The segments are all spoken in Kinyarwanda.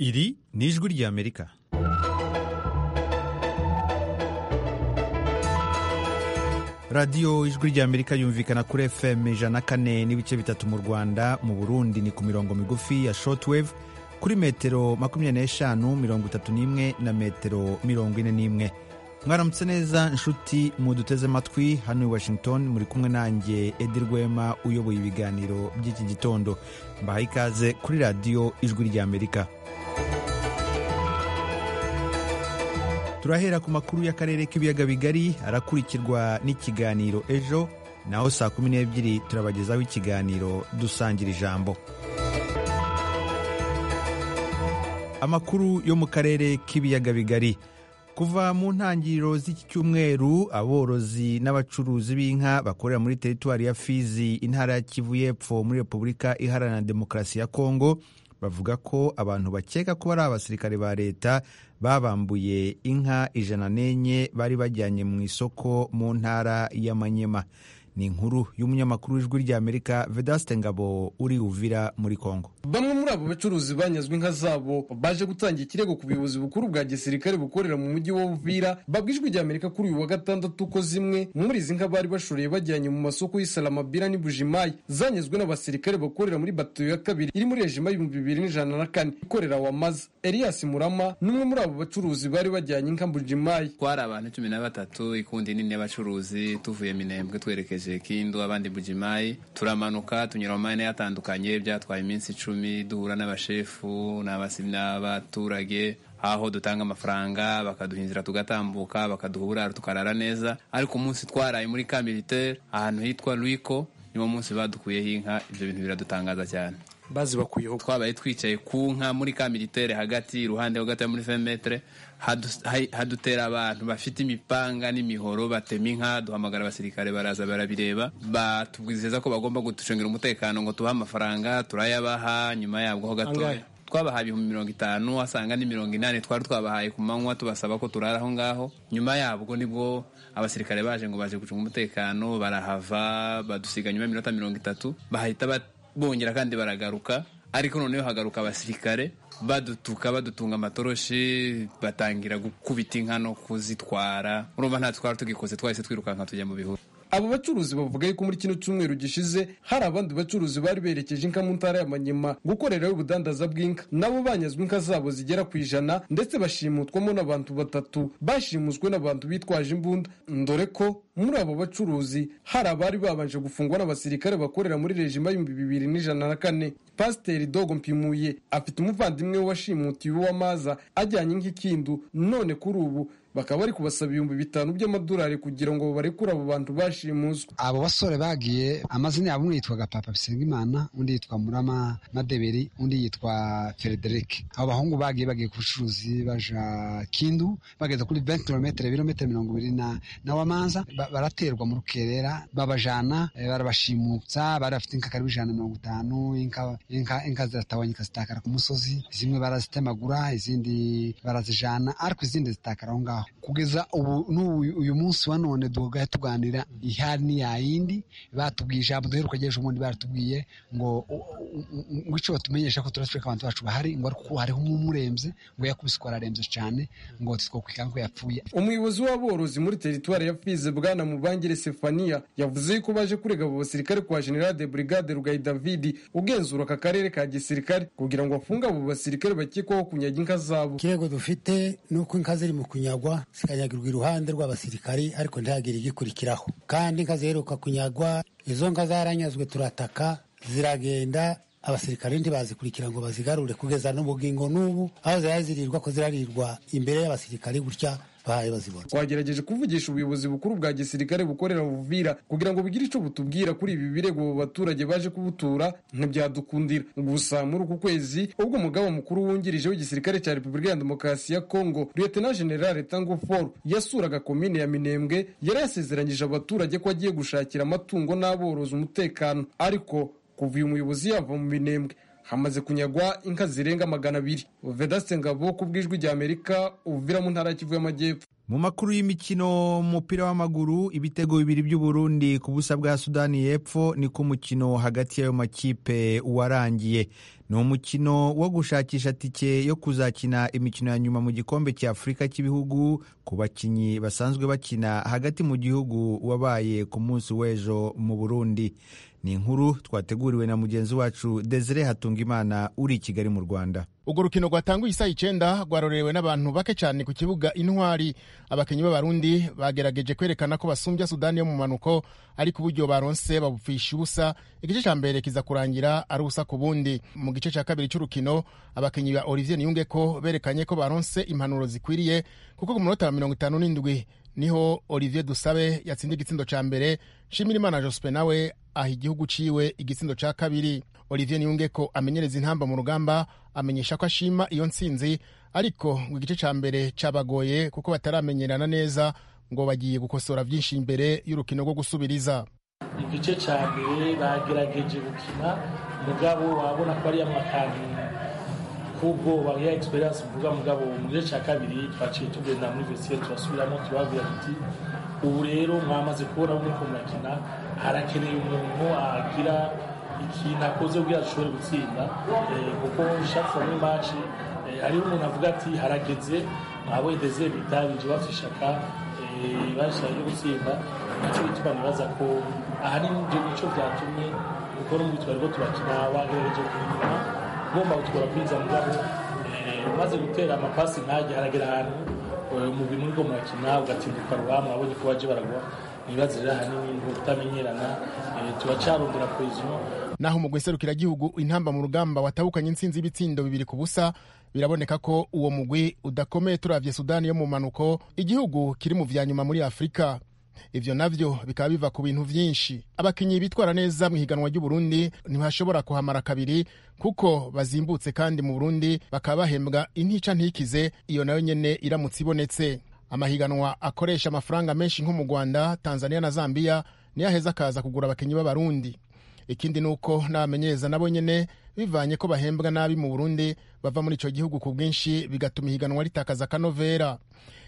ఇది న్యూస్ గుడి America radiyo ijwi rya amerika yumvikana kuri fm ijana kane n'ibice bitatu mu rwanda mu burundi ni ku mirongo migufi ya shortwave kuri metero makumyabiri n'eshanu mirongo itatu n'imwe na metero mirongo ine n'imwe mwaramutse neza inshuti muduteze amatwi hano i washington muri kumwe nanjye edi rwema uyoboye ibiganiro by'iki gitondo mbahaye ikaze kuri radiyo ijwi rya amerika turahera ku makuru y'akarere k'ibiyaga bigari arakurikirwa n'ikiganiro ejo naho saa kumi n'ebyiri turabagezaho ikiganiro dusangira ijambo amakuru yo mu karere k'ibiyaga bigari kuva mu ntangiriro z'iki cyumweru aborozi n'abacuruzi b'inka bakorera muri teritwari ya fizi intara ya kivu y'epfo muri repubulika iharanira demokarasi ya kongo bavuga ko abantu bakeka ko ari abasirikare ba leta babambuye inka ijana n'enye bari bajyanye mu isoko mu ntara y'amanyema ni inkuru y'umunyamakuru w'ijwi rya amerika vedaste ngabo uri uvira muri kongo bamwe muri abo bacuruzi banyazwe inka zabo baje gutangira ikirego ku buyobozi bukuru bwa gisirikare bukorera mu mujyi wa uvira babwa ijwi rya amerika kuri uyu wa gatandatu ko zimwe muri izi nka bari bashoreye bajyanye mu masoko y'isalamabira n'ibujimayi zanyazwe n'abasirikare bakorera muri batayo ya kabiri iri muri rejima y'ibihumbi bibiri n'ijana na kane ikorera wamaza elias murama ni umwe muri abo bacuruzi bari bajyanye inka bujimayi twari abantu cumi na batatu ikundi nini y'abacuruzi tuvuye minembwe twerekeye kindu abandi bujimayi turamanuka tunyura mu mahene yatandukanye byatwaye iminsi icumi duhura n'abashefu n'abaturage aho dutanga amafaranga bakaduha inzira tugatambuka bakaduha uburaro tukarara neza ariko umunsi twaraye muri ka militaire ahantu hitwa rwiko niwo munsi badukuyeho inka ibyo bintu biradutangaza cyane bazibakuyeho twabaye twicaye ku nka muri ka militaire hagati iruhande ho gato muri femetere hadutera abantu bafite imipanga n'imihoro batema inka duhamagara abasirikare baraza barabireba batubwizeza ko bagomba kuducungira umutekano ngo tubahe amafaranga turayabaha nyuma yabwo ho gatoya twabahaye ibihumbi mirongo itanu wasanga ni mirongo inani twari twabahaye ku manywa tubasaba ko turara aho ngaho nyuma yabwo nibwo abasirikare baje ngo baje gucunga umutekano barahava badusiga nyuma y'iminota mirongo itatu bahita bongera kandi baragaruka ariko noneho hagaruka abasirikare badutuka badutunga amatoroshi batangira gukubita inka no kuzitwara urumva nta twari tugikoze twahise twirukanka tujya mu bihuru abo bacuruzi bavuga yuko muri kino cyumweru gishize hari abandi bacuruzi bari berekeje inka mu ntara y'amanyema gukorerayo ubudandaza bw'inka nabo banyazwe inka zabo zigera ku ijana ndetse bashimutwamo n'abantu batatu bashimuswe n'abantu bitwaje imbunda dore ko muri abo bacuruzi hari abari babanje gufungwa n'abasirikare bakorera muri rejima y'ibihumbi bibiri n'ijana na kane pasiteri dogo mpimuye afite umuvandimwe we washimutiwe w'amaza ajyanye nk'ikindu none kuri ubu bakaba bari kubasaba ibihumbi bitanu by'amadolari kugira ngo babarekure abo bantu bashimuswe abo basore bagiye amazina yabo umwe yitwaga papa bisengimana undi yitwa murama madeberi undi yitwa frederic abo bahungu bagiye bagiye ku bucuruzi baja kindu bageze kuri 20 kilometero ibirometero mirongo ibiri na, na wamanza ba, baraterwa mu rukerera babajana e, barabashimutsa bari bafite inka karibu ijana mirongo itanu inka, inka, inka ziratawanyika zitakara ku musozi zimwe barazitemagura izindi barazijana ariko izindi zitakara aho ngaho kugeza ubu n'ubu uyu munsi wa none duhaye tuganira ihari n'iyayindi batubwiye ijambo duheruka agejeje ubundi baratubwiye ngo icyo batumenyesha ko turatwereka abantu bacu bahari ngo ariko hariho umwe umurembye ngo yakubise ko ararembye cyane ngo titwakwikanga ko yapfuye umuyobozi w'aborozi muri teritwari ya fize bwana mubangire sefaniya yavuze ko baje kurega abo basirikare kwa general de brigade rugayi davidi ugenzura aka karere ka gisirikare kugira ngo bafunge abo basirikare bakekwaho kunyaga inka zabo ikirego dufite ni uko inka ziri mu kunyagwa zikanyagirwa iruhande rw'abasirikari ariko ntihagire igikurikiraho kandi inka ziheruka kunyagwa izo nka zaranyazwe turataka ziragenda abasirikare ntibazikurikira ngo bazigarure kugeza n'ubugingo n'ubu aho zari zirirwa ko zirarirwa imbere y'abasirikare gutya bahaye bazibona twagerageje kuvugisha ubuyobozi bukuru bwa gisirikare bukorera buvira kugira ngo bugire icyo butubwira kuri ibi birego abo baturage baje kubutura ntibyadukundira gusa muri uku kwezi ubwo umugaba mukuru wungirije w'igisirikare cya repubulika ya demokarasi ya kongo liyetena generale tango for yasuraga komine ya minembwe yari yasezeranyije abaturage ko agiye gushakira amatungo n'aborozi umutekano ariko kuva uyu muyobozi yava mu minembwe hamaze kunyagwa inka zirenga magana abiri vedaste ngabo ku bw'ijwi ry'amerika uvira mu ntara ya kivu y'amajyepfo mu makuru y'imikino umupira w'amaguru ibitego bibiri by'uburundi ku busa bwa sudani y'epfo ni ku mukino hagati y'ayo makipe warangiye ni umukino wo gushakisha tike yo kuzakina imikino ya nyuma mu gikombe cya afurika cy'ibihugu ku bakinnyi basanzwe bakina hagati mu gihugu wabaye ku munsi w'ejo mu burundi ni inkuru twateguriwe na mugenzi wacu desire hatungimana uri i kigali mu rwanda urwo rukino rwatanguye isaha icyenda rwarorewe n'abantu bake cyane ku kibuga intwari abakinnyi b'abarundi bagerageje kwerekana ko basumbya sudani yo mu manuko ariko uburyo baronse babupfisha ubusa igice cya mbere kiza kurangira ari ubusa ku bundi mu gice cya kabiri cy'urukino abakinnyi ba olivier niyunge ko berekanye ko baronse impanuro zikwiriye kuko ku munota wa mirongo itanu n'indwi niho olivier dusabe yatsinda igitsindo cya mbere nshimirimana jospe nawe aha igihugu ciwe igitsindo cya kabiri olivier niyunge ko amenyereza intamba mu rugamba amenyesha ko ashima iyo ntsinzi ariko ngo igice cya mbere cyabagoye kuko bataramenyerana neza ngo bagiye gukosora byinshi imbere y'urukino rwo gusubiriza igice cya mbere bagerageje gukina mugabo wabona ko ari amakanzu kubwoba ya egisperiyanse mvuga mugabo mu gice cya kabiri twaciye tugenda muri vesiyeri turasubiramo turababwira tuti ubu rero mwamaze kubona uko murakina harakeneye umuntu agira ikintu akoze kugira ashobore gutsinda kuko shafu muri maci hariho umuntu avuga ati harageze mwabedeze bitabije bafite ishaka bashaka ryo gutsinda nacyo bituma nibaza ko ahanini ibyo nicyo byatumye kuko no mu bitwaro bwo turakina wagerageje kubinyuma ugomba gutwara kwinza mugabo umaze gutera amapasi ntajya haragera ahantu umubiri muri bwo murakina ugatinduka ruhame abonye ko baje baragwa ibibazo rero ahanini ni ukutamenyerana turacarondera kwezo naho umugwi nserukiragihugu intamba mu rugamba watabukanye intsinzi y'ibitsindo bibiri ku busa biraboneka ko uwo mugwi udakomeye turavye sudani yo mu manuko igihugu kiri mu vya nyuma muri afurika ivyo navyo bikaba biva ku bintu vyinshi abakinyi bitwara neza mu ihiganwa ry'uburundi ntibashobora kuhamara kabiri kuko bazimbutse kandi mu burundi bakaba bahembwa intica ntikize iyo nayo nyene iramutse ibonetse amahiganwa akoresha amafaranga menshi nko mu rwanda tanzania na zambia niyo aheza akaza kugura abakinnyi b'abarundi ikindi ni uko n'abamenyereza nabo nyene bivanye ko bahembwa nabi mu burundi bava muri icyo gihugu ku bwinshi bigatuma ihiganwa ritakaza akanovera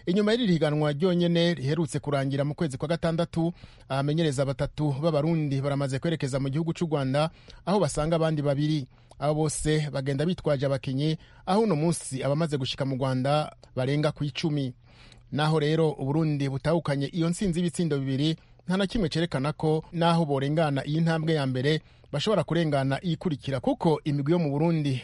inyuma y'iri higanwa ryonyene riherutse kurangira mu kwezi kwa gatandatu abamenyereza batatu b'abarundi baramaze kwerekeza mu gihugu cy'u rwanda aho basanga abandi babiri abo bose bagenda bitwaje abakinnyi aho uno munsi abamaze gushika mu rwanda barenga ku icumi naho rero uburundi butahukanye iyo ntsinzi y'ibitsindo bibiri nta na kimwe cyerekana ko naho borengana iyi ntambwe ya mbere bashobora kurengana iyikurikira kuko imigwi yo mu burundi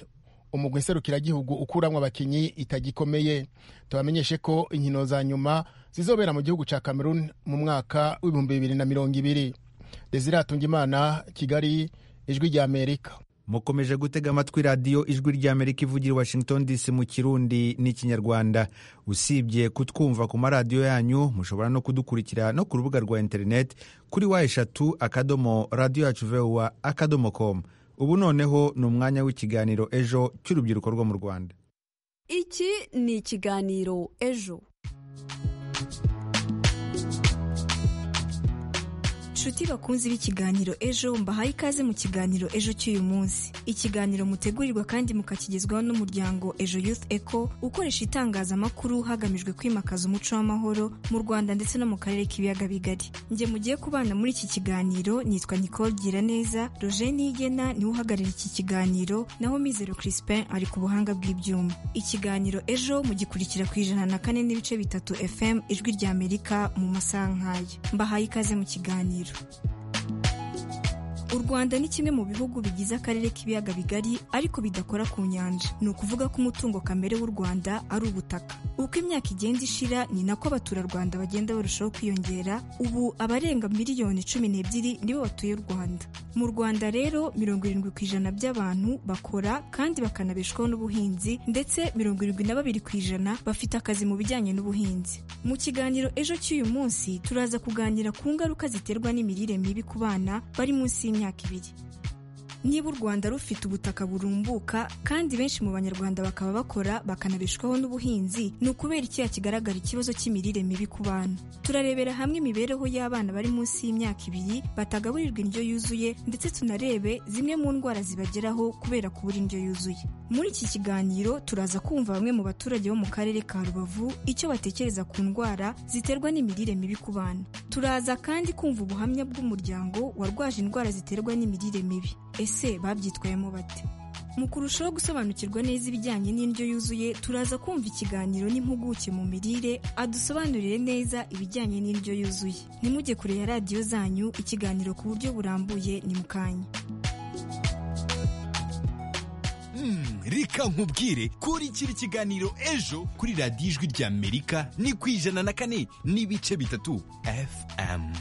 umugwi nserukiragihugu ukuramwo abakinyi itagikomeye tubamenyeshe ko inkino za nyuma zizobera mu gihugu cya cameroon mu mwaka w'ibihumbi bibiri na mirongo ibiri desire hatungimana kigali ijwi rya amerika mukomeje gutega amatwi radiyo ijwi ry'amerika ivugira washington dc mu kirundi n'ikinyarwanda usibye kutwumva ku maradiyo yanyu mushobora no kudukurikira no ku rubuga rwa interineti kuri wa eshatu akadomo radiyo yacu vuba akadomo komu ubu noneho ni umwanya w'ikiganiro ejo cy'urubyiruko rwo mu rwanda iki ni ikiganiro ejo nshuti bakunzi b'ikiganiro ejo mbahaye ikaze mu kiganiro ejo cy'uyu munsi ikiganiro mutegurirwa kandi mukakigezwaho n'umuryango ejo youth eco ukoresha itangazamakuru hagamijwe kwimakaza umuco w'amahoro mu rwanda ndetse no mu karere k'ibiyaga bigari njye mugiye kubana muri iki kiganiro nitwa nicole giraneza roje nigena niwe uhagarariye iki kiganiro naho mizero crispin ari ku buhanga bw'ibyuma ikiganiro ejo mugikurikira ku ijana na kane n'ibice bitatu fm ijwi ry'amerika mu masaha nk'aya mbahaye ikaze mu kiganiro u rwanda ni kimwe mu bihugu bigize akarere k'ibiyaga bigari ariko bidakora ku nyanja ni ukuvuga ko umutungo kamere w'u rwanda ari ubutaka uko imyaka igenda ishira ni nako abaturarwanda bagenda barushaho kwiyongera ubu abarenga miliyoni cumi n'ebyiri nibo batuye u rwanda mu rwanda rero mirongo irindwi ku ijana by'abantu bakora kandi bakanabeshwaho n'ubuhinzi ndetse mirongo irindwi na babiri ku ijana bafite akazi mu bijyanye n'ubuhinzi mu kiganiro ejo cy'uyu munsi turaza kuganira ku ngaruka ziterwa n'imirire mibi ku bana bari munsi y'imyaka ibiri niba u rwanda rufite ubutaka burumbuka kandi benshi mu banyarwanda bakaba bakora bakanabeshwaho n'ubuhinzi ni ukubera iki hakigaragara ikibazo cy'imirire mibi ku bana turarebera hamwe imibereho y'abana bari munsi y'imyaka ibiri batagaburirwa indyo yuzuye ndetse tunarebe zimwe mu ndwara zibageraho kubera kubura indyo yuzuye muri iki kiganiro turaza kumva bamwe mu baturage bo mu karere ka rubavu icyo batekereza ku ndwara ziterwa n'imirire mibi ku bana turaza kandi kumva ubuhamya bw'umuryango warwaje indwara ziterwa n'imirire mibi ese babyitwayemo bate mu kurushaho gusobanukirwa neza ibijyanye n'indyo yuzuye turaza kumva ikiganiro n'impuguke mu mirire adusobanurire neza ibijyanye n'indyo yuzuye nimujye kure ya radiyo zanyu ikiganiro ku buryo burambuye ni mukanya reka nkubwire ko kiri ikiganiro ejo kuri radiyo ijwi ry'amerika ni ku ijana na kane n'ibice bitatu fm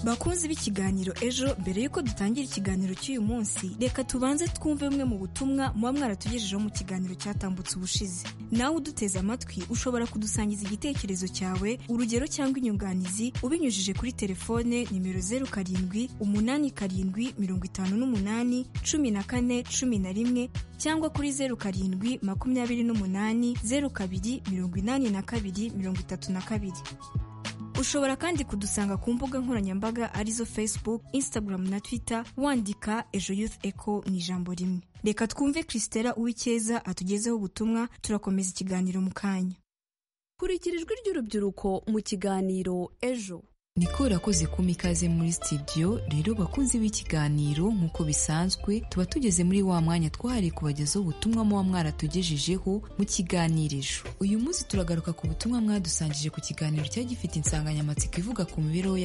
bakunzi b'ikiganiro ejo mbere y'uko dutangira ikiganiro cy'uyu munsi reka tubanze twumve bumwe mu butumwa muba mwaratugejejeho mu kiganiro cyatambutse ubushize nawe uduteze amatwi ushobora kudusangiza igitekerezo cyawe urugero cyangwa inyunganizi ubinyujije kuri telefone nimero zeru karindwi umunani karindwi mirongo itanu n'umunani cumi na kane cumi na rimwe cyangwa kuri zeru karindwi makumyabiri n'umunani zeru kabiri mirongo inani na kabiri mirongo itatu na kabiri ushobora kandi kudusanga ku mbuga nkoranyambaga arizo facebook instagram na twitter wandika ejo youth eco mu ijambo rimwe reka twumve christela uwicyeza atugezeho ubutumwa turakomeza ikiganiro mu kanya kurikira ijwi ry'urubyiruko mu kiganiro ejo niko rakoze kuma ikaze muri studio rero bakunzi b'ikiganiro nk'uko bisanzwe tuba tugeze muri wa mwanya twahariye kubagezaho ubutumwa muba mwaratugejejeho mu kiganirijo uyu munsi turagaruka ku butumwa mwadusangije ku kiganiro cyari gifite insanganyamatsiko ivuga ku mibereho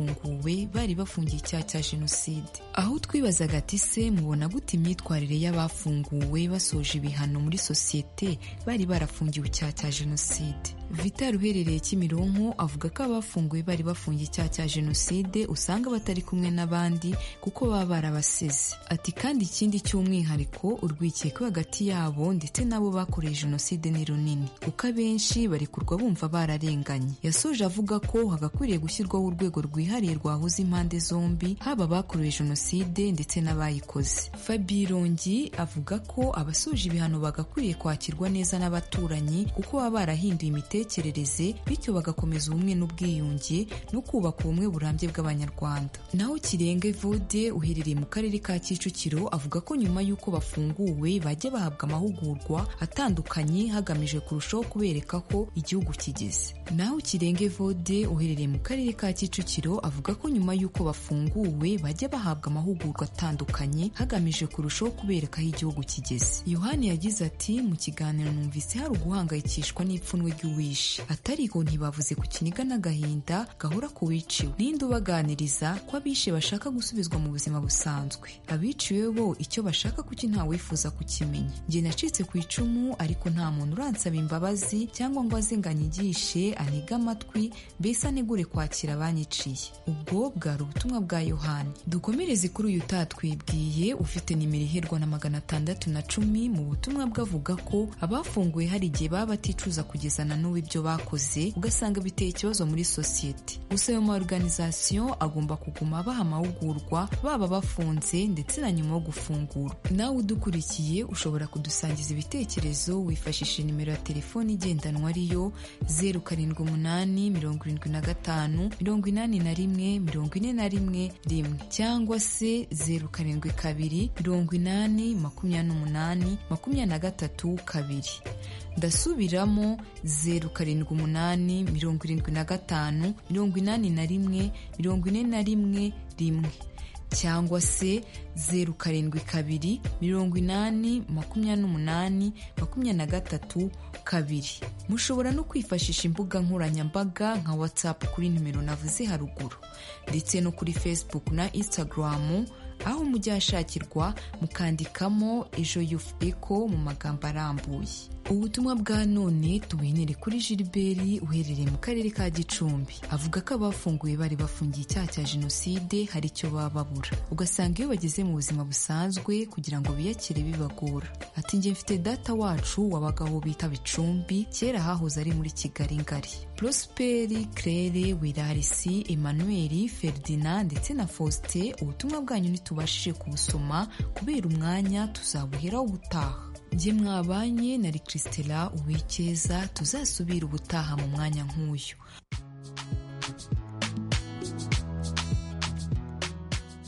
y'abafunguwe bari bafungiye icyaha cya jenoside aho twibazaga ati se mubona gute imyitwarire y'abafunguwe basoje ibihano muri sosiyete bari barafungiwe icyaha cya jenoside vital uherereye kimironko avuga ko abafunguwe bari bafungiye icyaha cya jenoside usanga batari kumwe n'abandi kuko baba barabasize ati kandi ikindi cy'umwihariko urwikekwe hagati yabo ndetse n'abo bakoreye jenoside ni runini kuko abenshi barekurwa bumva bararenganye yasoje avuga ko hagakwiriye gushyirwaho urwego rwihariye rwahuza impande zombi haba abakoreye jenoside ndetse n'abayikoze fabirongi avuga ko abasoje ibihano bagakwiriye kwakirwa neza n'abaturanyi kuko baba barahinduye imiterere imitekerereze bityo bagakomeza ubumwe n'ubwiyunge no kubaka ubumwe burambye bw'abanyarwanda naho kirenge vode uherereye mu karere ka kicukiro avuga ko nyuma y'uko bafunguwe bajya bahabwa amahugurwa atandukanye hagamijwe kurushaho kubereka ko igihugu kigeze naho kirenge vode uherereye mu karere ka kicukiro avuga ko nyuma y'uko bafunguwe bajya bahabwa amahugurwa atandukanye hagamijwe kurushaho kubereka aho igihugu kigeze yohani yagize ati mu kiganiro numvise hari uguhangayikishwa n'ipfunwe ry'uwi atariko ntibavuze ku kiniga n'agahinda gahora ku wiciwe ninde ubaganiriza ko abishe bashaka gusubizwa mu buzima busanzwe abiciwe bo icyo bashaka kuki ntawifuza kukimenya njye nacitse ku icumu ariko nta muntu uransaba imbabazi cyangwa ngo aze ngo anyigishe anige amatwi mbese anegure kwakira abanyiciye ubwo bwari ubutumwa bwa yohani dukomereze kuri uyu utatwibwiye ufite nimero iherwa na magana atandatu na cumi mu butumwa bwavuga ko abafunguwe hari igihe baba baticuza kugezana n'ubu ibyo bakoze ugasanga biteye ikibazo muri sosiyete gusa ayo ma organization agomba kuguma baha amahugurwa baba bafunze ndetse na nyuma yo gufungura nawe udukurikiye ushobora kudusangiza ibitekerezo wifashishije nimero ya telefoni igendanwa ariyo zeru karindwi umunani mirongo irindwi na gatanu mirongo inani na rimwe mirongo ine na rimwe rimwe cyangwa se zeru karindwi kabiri mirongo inani makumyabiri n'umunani makumyabiri na gatatu kabiri ndasubiramo zeru karindwi umunani mirongo irindwi na gatanu mirongo inani na rimwe mirongo ine na rimwe rimwe cyangwa se zeru karindwi kabiri mirongo inani makumyabiri n'umunani makumyabiri na gatatu kabiri mushobora no kwifashisha imbuga nkoranyambaga nka watsapu kuri nimero navuze haruguru ndetse no kuri fesibuku na insitagaramu aho mujya hashakirwa mukandikamo ejo yufu eko mu magambo arambuye ubutumwa bwa none tubuhinire kuri Gilbert uherereye mu karere ka Gicumbi avuga ko abafunguye bari bafungiye icyaha cya jenoside hari icyo baba babura ugasanga iyo bageze mu buzima busanzwe kugira ngo biyakire bibagora ati njye mfite data wacu wabaga aho bita Bicumbi kera hahoze ari muri Kigali ngari Prosperi Claire Wirarisi Emmanuel Ferdinand ndetse na Faustin ubutumwa bwanyu ntitubashije kubusoma kubera umwanya tuzabuheraho ubutaha jye mwabanye na Christela uwikeza tuzasubira ubutaha mu mwanya nk'uyu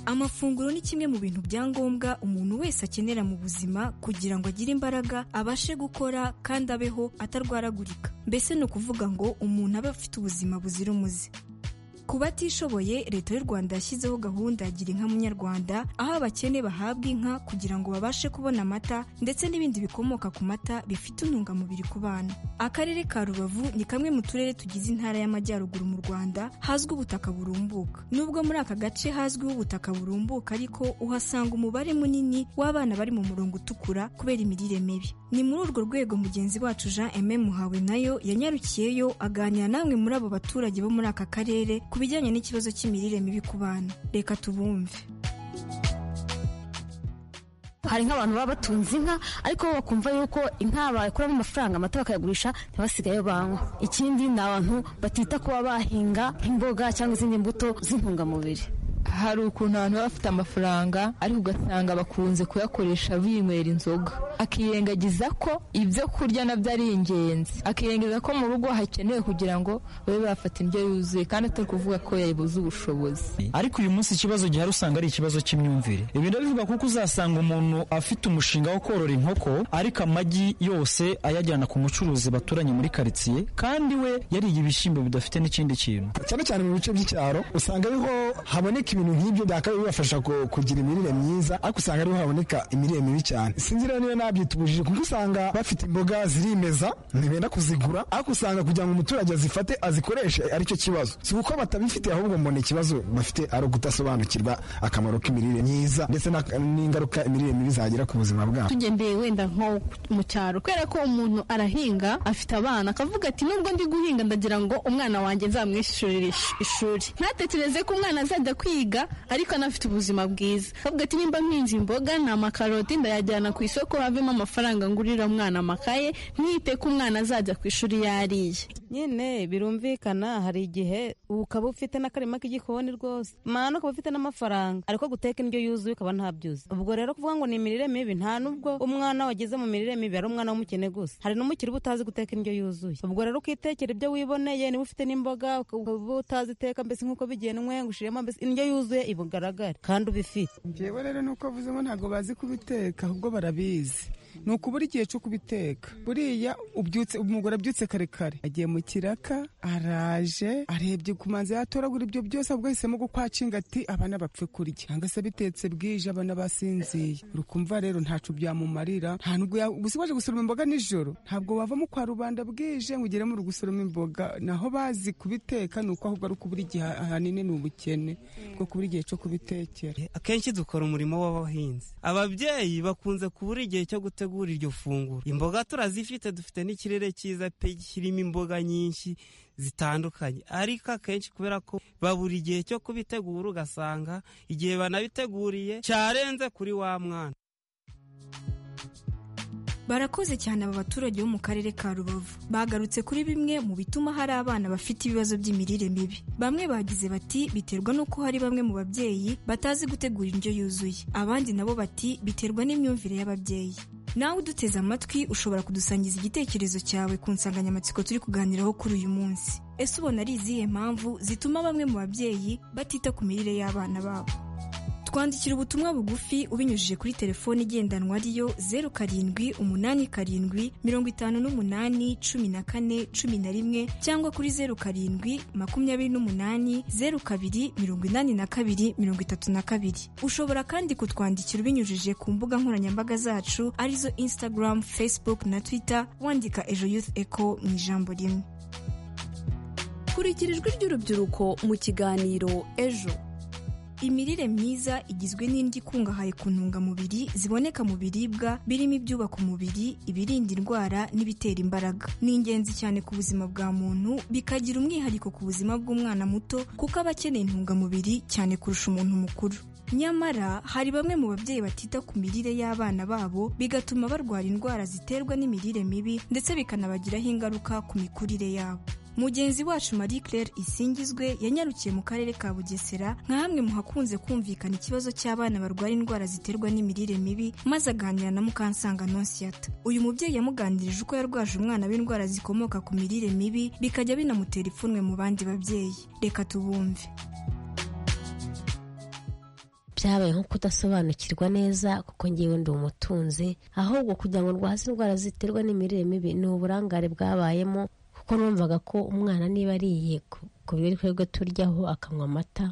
amafunguro ni kimwe mu bintu bya ngombwa umuntu wese akenera mu buzima kugira ngo agire imbaraga abashe gukora kandi abeho atarwaragurika mbese ni ukuvuga ngo umuntu abe afite ubuzima buzira umuze ku batishoboye leta y'u rwanda yashyizeho gahunda ya gira inka munyarwanda aho abakene bahabwa inka kugira ngo babashe kubona amata ndetse n'ibindi bikomoka ku mata bifite intungamubiri ku bana akarere ka rubavu ni kamwe mu turere tugize intara y'amajyaruguru mu rwanda hazwi ubutaka burumbuka nubwo muri aka gace hazwiho ubutaka burumbuka ariko uhasanga umubare munini w'abana bari mu murongo utukura kubera imirire mibi ni muri urwo rwego mugenzi wacu jean eme muhawe nayo yanyarukiyeyo aganira namwe muri abo baturage bo muri aka karere bijyanye n'ikibazo cy'imirire mibi ku bana reka tubumve hari nk'abantu baba batunze inka ariko bo bakumva yuko inka bakuramo amafaranga amata bakayagurisha ntibasigayo banywa ikindi ni abantu batita kuba bahinga nk'imboga cyangwa izindi mbuto z'intungamubiri hari ukuntu abantu baba bafite amafaranga ariko ugasanga bakunze kuyakoresha binywera inzoga akirengagiza ko ibyo kurya nabyo ari ingenzi akirengagiza ko mu rugo hakenewe kugira ngo babe bafata indyo yuzuye kandi atari kuvuga ko yabuze ubushobozi ariko uyu munsi ikibazo gihari usanga ari ikibazo cy'imyumvire ibi ndabivuga kuko uzasanga umuntu afite umushinga wo korora inkoko ariko amagi yose ayajyana ku mucuruzi baturanye muri karitsiye kandi we yariye ibishyimbo bidafite n'ikindi kintu cyane cyane mu bice by'icyaro usanga ariho haboneka ibintu nk'ibyo byakabaye bibafasha kugira imirire myiza ariko usanga ariho haboneka imirire mibi cyane sinzi rero niba nabyita ubujiji kuko usanga bafite imboga zirimeza ntibenda kuzigura ariko usanga kugira ngo umuturage azifate azikoreshe aricyo kibazo si uko batabifite ahubwo mbona ikibazo bafite ari ukudasobanukirwa akamaro k'imirire myiza ndetse n'ingaruka imirire mibi zagira ku buzima bwabo tugendeye wenda nko mu cyaro kubera ko umuntu arahinga afite abana akavuga ati nubwo ndi guhinga ndagira ngo umwana wanjye nzamwishyurire ishuri ntatekereze ko umwana azajya kwiga ariko anafite ubuzima bwiza akavuga ati nimba nkinze imboga ni amakaroti ndayajyana ku isoko havemo amafaranga ngurira umwana amakaye mwite ko umwana azajya ku ishuri yariye nyine birumvikana hari igihe ukaba ufite n'akarima k'igikoni rwose mwana ukaba ufite n'amafaranga ariko guteka indyo yuzuye ukaba ntabyuzi ubwo rero kuvuga ngo ni imirire mibi nta nubwo umwana wageze mu mirire mibi ari umwana w'umukene gusa hari n'umukire uba utazi guteka indyo yuzuye ubwo rero ukitekera ibyo wiboneye niba ufite n'imboga ukaba utazi iteka mbese nk'uko bigenwe ngo ushiremo mbese indyo yuzuye ibugaragare kandi ubifite njyewe rero nuko avuzemo ntabwo bazi kubiteka ahubwo barabizi ni ukubura igihe cyo kubiteka buriya ubyutse umugore abyutse kare kare agiye mu kiraka araje arebye ku manzi yatoragura ibyo byose ahubwo ahisemo gukwacinga ati abana bapfe kurya cyangwa se bitetse bwije abana basinziye urukumva rero ntacu byamumarira nta nubwo gusa waje gusoroma imboga nijoro ntabwo wavamo kwa rubanda bwije ngo ugere mu gusoroma imboga naho bazi kubiteka ni uko ahubwo ari ukubura igihe ahanini ni ubukene bwo kubura igihe cyo kubitekera akenshi dukora umurimo w'abahinzi ababyeyi bakunze kubura igihe cyo guteka dutegura iryo funguro imboga turazifite dufite n'ikirere cyiza pe kirimo imboga nyinshi zitandukanye ariko akenshi kubera ko babura igihe cyo kubitegura ugasanga igihe banabiteguriye cyarenze kuri wa mwana barakoze cyane aba baturage bo mu karere ka rubavu bagarutse kuri bimwe mu bituma hari abana bafite ibibazo by'imirire mibi bamwe bagize bati biterwa n'uko hari bamwe mu babyeyi batazi gutegura indyo yuzuye abandi nabo bati biterwa n'imyumvire y'ababyeyi nawe uduteze amatwi ushobora kudusangiza igitekerezo cyawe ku nsanganyamatsiko turi kuganiraho kuri uyu munsi ese ubona ari izihe mpamvu zituma bamwe mu babyeyi batita ku mirire y'abana babo twandikira ubutumwa bugufi ubinyujije kuri telefoni igendanwa ariyo zeru karindwi umunani karindwi mirongo itanu n'umunani cumi na kane cumi na rimwe cyangwa kuri zeru karindwi makumyabiri n'umunani zeru kabiri mirongo inani na kabiri mirongo itatu na kabiri ushobora kandi kutwandikira ubinyujije ku mbuga nkoranyambaga zacu arizo instagram facebook na twitter wandika ejo youth eco mu ijambo rimwe kurikirijwe ry'urubyiruko mu kiganiro ejo imirire myiza igizwe n'indyo ikungahaye ku ntungamubiri ziboneka mu biribwa birimo ibyubaka umubiri ibirinda indwara n'ibitera imbaraga ni ingenzi cyane ku buzima bwa muntu bikagira umwihariko ku buzima bw'umwana muto kuko aba akeneye intungamubiri cyane kurusha umuntu mukuru nyamara hari bamwe mu babyeyi batita ku mirire y'abana babo bigatuma barwara indwara ziterwa n'imirire mibi ndetse bikanabagiraho ingaruka ku mikurire yabo mugenzi wacu marie claire isingizwe yanyarukiye mu karere ka bugesera nka hamwe mu hakunze kumvikana ikibazo cy'abana barwara indwara ziterwa n'imirire mibi maze aganira na mukansanga nonsiyata uyu mubyeyi yamuganirije uko yarwaje umwana w'indwara zikomoka ku mirire mibi bikajya binamutera ipfunwe mu bandi babyeyi reka tubumve byabaye nko kudasobanukirwa neza kuko ngewe ndi umutunzi ahubwo kugira ngo ndwaze indwara ziterwa n'imirire mibi ni uburangare bwabayemo kuko numvaga ko umwana niba ariye ku biribwa turyaho akanywa amata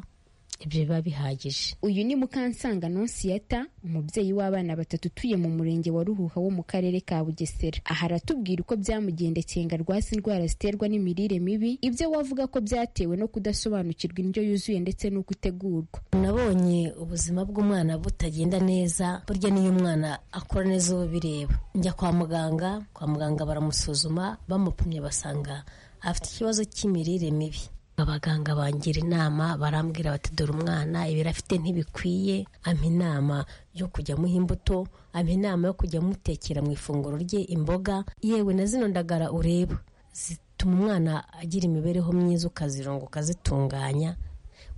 ibyo biba bihagije uyu ni mukansanga nonsiyata umubyeyi w'abana batatu utuye mu murenge wa ruhuha wo mu karere ka bugesera aha aratubwira uko byamugendekeye ngo arwase indwara ziterwa n'imirire mibi ibyo wavuga ko byatewe no kudasobanukirwa indyo yuzuye ndetse n'uko itegurwa nabonye ubuzima bw'umwana butagenda neza burya niyo umwana akora neza uwo bireba njya kwa muganga kwa muganga baramusuzuma bamupimye basanga afite ikibazo cy'imirire mibi abaganga bangira inama barambwira bati dore umwana ibiro afite ntibikwiye ampa inama yo kujya amuha imbuto ampa inama yo kujya amutekera mu ifunguro rye imboga yewe na zino ndagara ureba zituma umwana agira imibereho myiza ukazironga ukazitunganya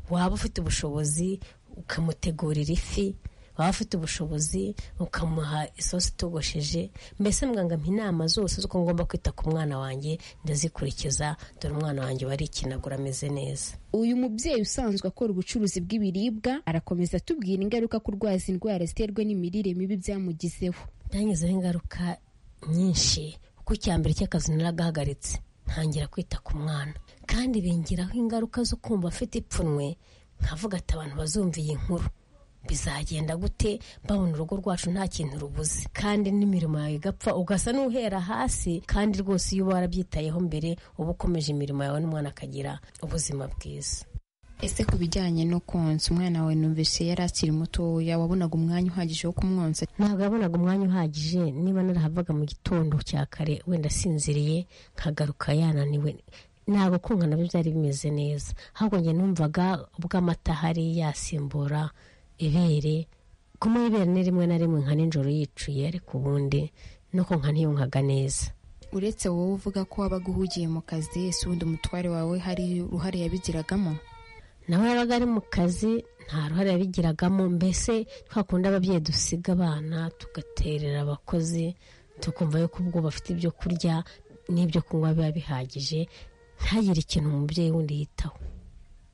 waba ufite ubushobozi ukamutegurira ifi waba ufite ubushobozi ukamuha isosi itogosheje mbese muganga ampa inama zose z'uko ngomba kwita ku mwana wanjye ndazikurikiza dore umwana wanjye wari ikinagura ameze neza uyu mubyeyi usanzwe akora ubucuruzi bw'ibiribwa arakomeza atubwira ingaruka kurwaza indwara ziterwa n'imirire mibi byamugizeho byangezeho ingaruka nyinshi kuko icya mbere cy'akazi naragahagaritse ntangira kwita ku mwana kandi bingiraho ingaruka zo kumva afite ipfunwe nkavuga ati abantu bazumviye inkuru bizagenda gute babona urugo rwacu nta kintu rubuze kandi n'imirimo yawe igapfa ugasa n'uhera hasi kandi rwose iyo uba warabyitayeho mbere uba ukomeje imirimo yawe n'umwana akagira ubuzima bwiza ese ku bijyanye no konsa umwana wawe numvise yari akiri mutoya wabonaga umwanya uhagije wo kumwonsa ntabwo yabonaga umwanya uhagije niba narahavaga mu gitondo cya kare wenda asinziriye nkagaruka yananiwe ntabwo kunga nabyo byari bimeze neza ahubwo njye numvaga ubw'amata ahari yasimbura ibere kumuha ibere ni rimwe na rimwe nka nijoro yicuye ariko ubundi nuko nka ntiyunkaga neza uretse wowe uvuga ko wabaga uhugiye mu kazi si ubundi umutware wawe hari uruhare yabigiragamo nawe yabaga ari mu kazi nta ruhare yabigiragamo mbese twakunda ababyeyi dusiga abana tugaterera abakozi tukumva yuko ubwo bafite ibyo kurya n'ibyo kunywa biba bihagije ntagire ikintu umubyeyi wundi yitaho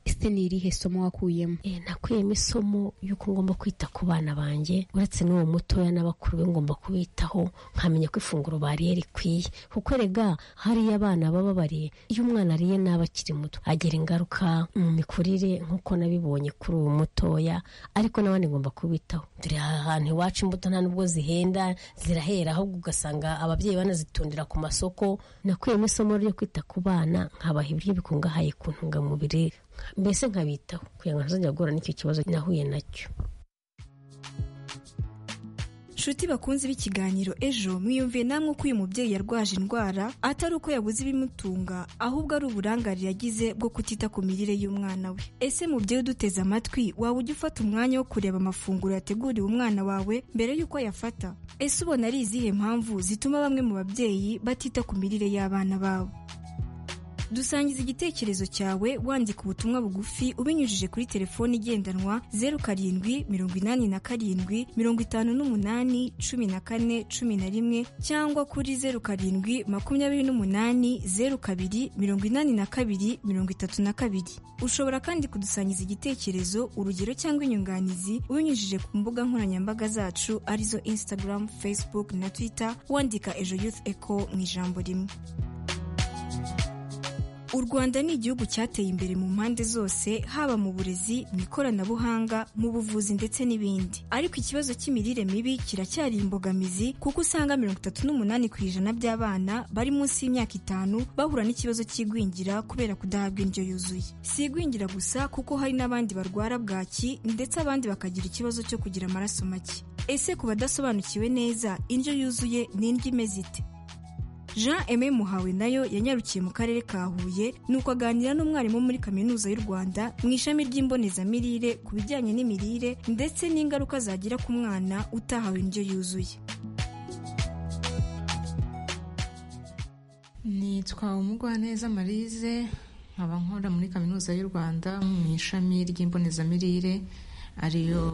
ese ni irihe somo wakuyemo nakuyemo isomo y'uko ngomba kwita ku bana banjye uretse n'uwo mutoya n'abakuru be ngomba kubitaho nkamenya ko ifunguro bariye rikwiye kuko rega hariya abana baba bariye iyo umwana ariye n'aba akiri muto agira ingaruka mu mikurire nk'uko nabibonye kuri uwo mutoya ariko n'abandi ngomba kubitaho dore aha hantu iwacu imbuto nta n'ubwo zihenda zirahera ahubwo ugasanga ababyeyi banazitundira ku masoko nakuyemo isomo ryo kwita ku bana nkabaha ibiryo bikungahaye ku ntungamubiri mbese nkabitaho kugira ngo ntazajya guhura n'icyo kibazo nahuye nacyo nshuti bakunze b'ikiganiro ejo mwiyumviye namwe uko uyu mubyeyi yarwaje indwara atari uko yabuze ibimutunga ahubwo ari uburangare yagize bwo kutita ku mirire y'umwana we ese mubyeyi uduteze amatwi waba ujya ufata umwanya wo kureba amafunguro yateguriwe umwana wawe mbere y'uko ayafata ese ubona ari izihe mpamvu zituma bamwe mu babyeyi batita ku mirire y'abana babo dusangiza igitekerezo cyawe wandika ubutumwa bugufi ubinyujije kuri telefoni igendanwa zeru karindwi mirongo inani na karindwi mirongo itanu n'umunani cumi na kane cumi na rimwe cyangwa kuri zeru karindwi makumyabiri n'umunani zeru kabiri mirongo inani na kabiri mirongo itatu na kabiri ushobora kandi kudusangiza igitekerezo urugero cyangwa inyunganizi ubinyujije ku mbuga nkoranyambaga zacu arizo instagram facebook na twitter wandika ejo youth echo mu ijambo rimwe u rwanda ni igihugu cyateye imbere mu mpande zose haba mu burezi mu ikoranabuhanga mu buvuzi ndetse n'ibindi ariko ikibazo cy'imirire mibi kiracyari imbogamizi kuko usanga mirongo itatu n'umunani ku ijana by'abana bari munsi y'imyaka itanu bahura n'ikibazo cy'igwingira kubera kudahabwa indyo yuzuye si igwingira gusa kuko hari n'abandi barwara bwaki ndetse abandi bakagira ikibazo cyo kugira amaraso make ese ku badasobanukiwe neza indyo yuzuye ni indyo imeze ite jean aimé muhawe nayo yanyarukiye mu karere ka huye nuko aganira n'umwarimu muri kaminuza y'u rwanda mu ishami ry'imbonezamirire ku bijyanye n'imirire ndetse n'ingaruka zagira ku mwana utahawe indyo yuzuye nitwa umugwaneza marize nkaba nkora muri kaminuza y'u rwanda mu ishami ry'imbonezamirire ariyo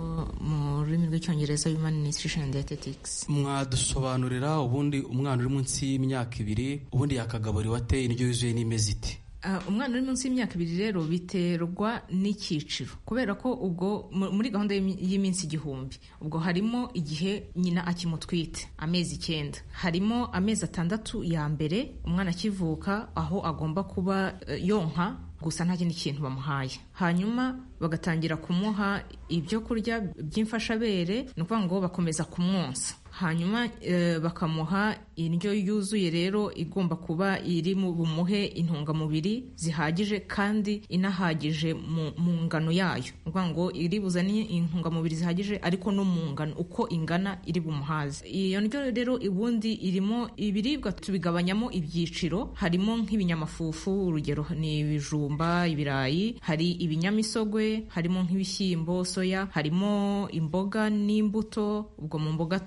mu rurimi rw'icyongereza human nutrition dietetics mwadusobanurira ubundi umwana uri munsi y'imyaka ibiri ubundi yakagaburira ate indyo yuzuye n'imeze ite Ah, umwana uri munsi y'imyaka ibiri rero biterwa n'icyiciro kubera ko ubwo mu- muri gahunda y'imi- y'iminsi igihumbi ubwo harimo igihe nyina akimutwite amezi icyenda harimo amezi atandatu ya mbere umwana akivuka aho agomba kuba eh, yonka gusa nta kindi kintu bamuhaye hanyuma bagatangira kumuha ibyo kurya by'imfashabere ni ukuvuga ngo bakomeza kumwonsa hanyuma eh, bakamuha indyo yuzuye rero igomba kuba iri mu bumuhe intungamubiri zihagije kandi inahagije mu, mu ngano yayo ni ukuvuga ngo iri buzane intungamubiri zihagije ariko no mu ngano uko ingana iri bumuhaze iyo ndyo rero ubundi irimo ibiribwa tubigabanyamo ibyiciro harimo nk'ibinyamafufu urugero ni ibijumba ibirayi hari ibinyamisogwe harimo nk'ibishyimbo soya harimo imboga n'imbuto ubwo mu mboga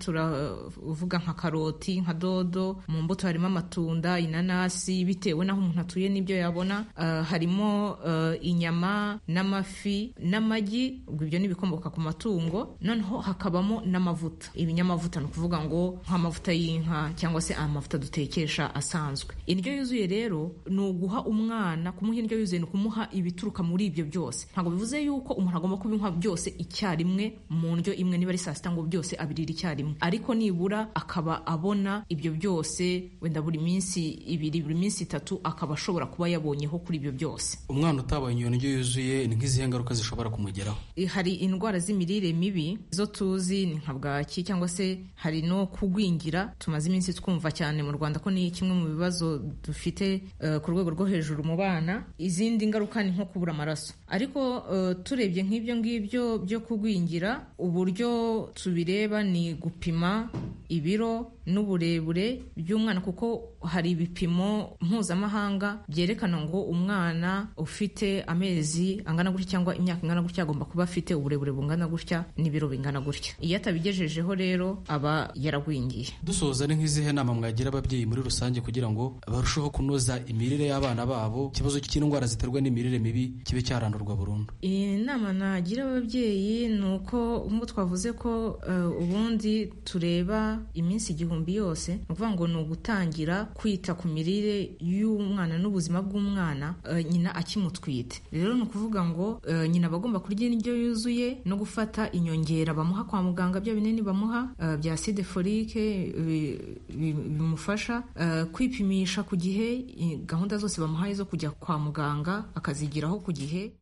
turavuga nka karoti nka dodo mu mbuto harimo amatunda inanasi bitewe n'aho umuntu atuye n'ibyo yabona Ah, harimo eh, inyama n'amafi n'amagi ubwo ibyo ni ibikomoka ku matungo noneho hakabamo n'amavuta ibinyamavuta ni ukuvuga ngo nk'amavuta y'inka cyangwa se amavuta dutekesha asanzwe indyo yuzuye rero ni uguha umwana kumuha indyo yuzuye ni ukumuha ibituruka muri ibyo byose ntabwo bivuze yuko umuntu agomba kubinywa byose icyarimwe mu ndyo imwe niba ari saa sita ngo byose abirira icyarimwe ariko nibura akaba abona ibyo byose wenda buri minsi ibiri buri minsi itatu akaba ashobora kuba yabonyeho kuri ibyo byose umwana utabonye iyo ndyo yuzuye ni nk'izihe ngaruka zishobora kumugeraho hari indwara z'imirire mibi zo tuzi ni nka bwaki cyangwa se hari no kugwingira tumaze iminsi twumva cyane mu rwanda ko ni kimwe mu bibazo dufite eh, ku rwego rwo hejuru mu bana izindi ngaruka ni nko kubura amaraso ariko eh, turebye nk'ibyo ngibyo byo kugwingira uburyo tubireba ni gupima ibiro n'uburebure by'umwana kuko hari ibipimo mpuzamahanga byerekana ngo umwana ufite amezi angana gutya cyangwa imyaka ingana gutya agomba kuba afite uburebure bungana gutya n'ibiro bingana gutya iyo atabigejejeho rero aba yaragwingiye dusoza ni nk'izihe nama mwagira ababyeyi muri rusange kugira ngo barusheho kunoza imirire y'abana babo ikibazo cy'indwara ziterwa n'imirire mibi kibe cyarandurwa burundu inama nagira ababyeyi ni uko nk'uko twavuze ko eh, ubundi tureba iminsi igihumbi yose ni ukuvuga ngo ni ugutangira kwita ku mirire y'umwana n'ubuzima bw'umwana eh, nyina akimutwite rero ni ukuvuga ngo eh, nyina aba agomba kurya indyo yuzuye no gufata inyongera bamuha kwa muganga bya binini bamuha eh, bya acide folike bi- bi- bimufasha eh, kwipimisha ku gihe eh, gahunda zose bamuhaye zo kujya kwa muganga akazigiraho ku gihe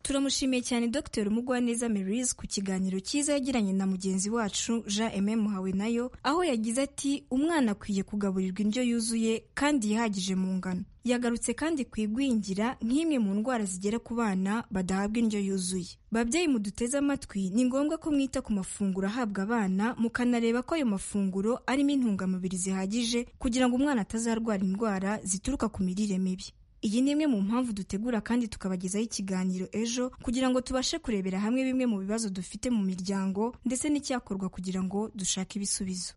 turamushimiye cyane dr mugwaneza merise ku kiganiro cyiza yagiranye na mugenzi wacu jean aimé muhawe nayo aho yagize ati umwana akwiye kugaburirwa indyo yuzuye kandi yihagije mu ngano yagarutse kandi ku igwingira nk'imwe mu ndwara zigera ku bana badahabwa indyo yuzuye babyeyi muduteze amatwi ni ngombwa ko mwita ku mafunguro ahabwa abana mukanareba ko ayo mafunguro arimo intungamubiri zihagije kugira ngo umwana atazarwara indwara zituruka ku mirire mibi iyi ni imwe mu mpamvu dutegura kandi tukabagezaho ikiganiro ejo kugira ngo tubashe kurebera hamwe bimwe mu bibazo dufite mu miryango ndetse n'icyakorwa kugira ngo dushake ibisubizo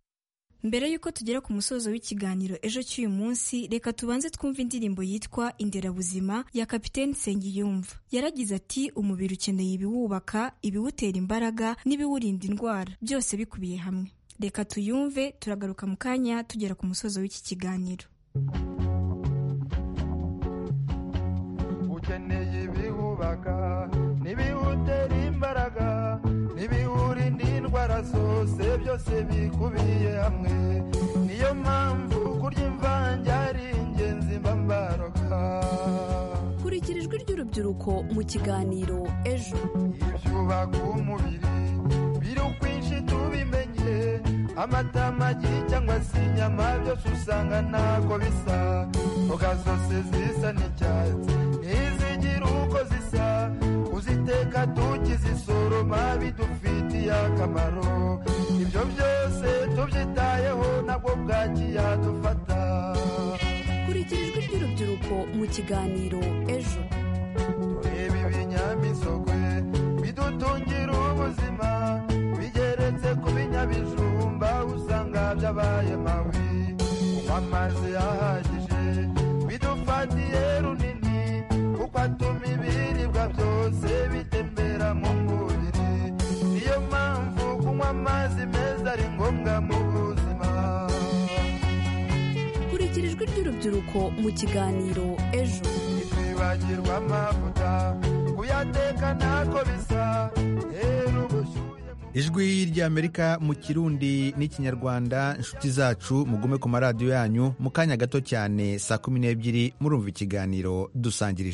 mbere y'uko tugera ku musozo w'ikiganiro ejo cy'uyu munsi reka tubanze twumve indirimbo yitwa inderabuzima ya kapiteni nsengiyumva yaragize ati umubiri ukeneye ibiwubaka ibiwutera imbaraga n'ibiwurinda indwara byose bikubiye hamwe reka tuyumve turagaruka mu kanya tugera ku musozo w'iki kiganiro ukeneye ibiwubaka n'ibiwutera imbaraga n'ibiwurinda indwara zose byose bikubiye hamwe niyo mpamvu kurya imvange ari ingenzi mba mbaroga kubaka kurikira ijwi ry'urubyiruko mu kiganiro ejo ibyubaka umubiri biri ukwinshi tubimenye amata amagi cyangwa se inyama byose usanga ntabwo bisa mboga zose zisa n'icyatsi ntizigira uko zisa kuziteka tukizisoroma bidufitiye akamaro ibyo byose tubyitayeho nabwo bwagiye dufata kurikira ijwi ry'urubyiruko mu kiganiro ejo ibi binyamisogwe bidutungira ubuzima bigeretse ku binyabijumba usanga byabaye mabi kunywa amazi ahagije bidufatiye runini kuko atuma ibiribwa byose bitembera mu mubiri niyo mpamvu kunywa amazi meza ari ngombwa mu buzima kurikira ijwi ry'urubyiruko mu kiganiro ejo ntitwibagirwe amavuta kuyateka ntako bisa rero ubushyuhe ijwi ry'amerika mu kirundi n'ikinyarwanda inshuti zacu mugume ku maradiyo yanyu mu kanya gato cyane saa kumi n'ebyiri murumva ikiganiro dusangirije